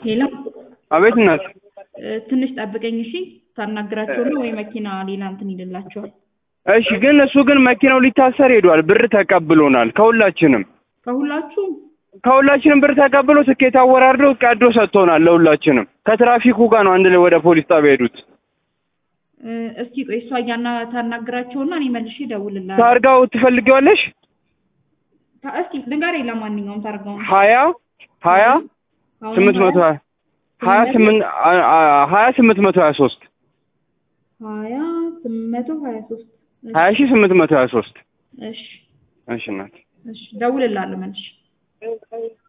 ሄሎ አቤት እናት። እ፣ ትንሽ ጠብቀኝ እሺ። ታናግራቸው ነው ወይ መኪና ሌላ እንትን ይልላቸዋል። እሺ ግን እሱ ግን መኪናው ሊታሰር ሄዷል። ብር ተቀብሎናል ከሁላችንም ከሁላችሁም ከሁላችንም ብር ተቀብሎ ትኬት አወራርዶ ቀዶ ሰጥቶናል ለሁላችንም። ከትራፊኩ ጋር ነው አንድ ላይ ወደ ፖሊስ ጣቢያ ሄዱት። እ፣ እስኪ ቆይ እሷ እያና ታናግራቸውና እኔ መልሼ እደውልልሃለሁ። ታርጋው ትፈልጊዋለሽ? ታ- እስኪ ንገረኝ ለማንኛውም ታርጋውን ሀያ ሀያ አሁን ስምንት መቶ ሀያ ሀያ ስምንት አ- አ- ሀያ ስምንት መቶ ሀያ ሶስት ሀያ ስምንት መቶ ሀያ ሶስት ሀያ ሺህ ስምንት መቶ ሀያ ሶስት እሺ እሺ እናት እሺ እደውልልሃለሁ መልሼ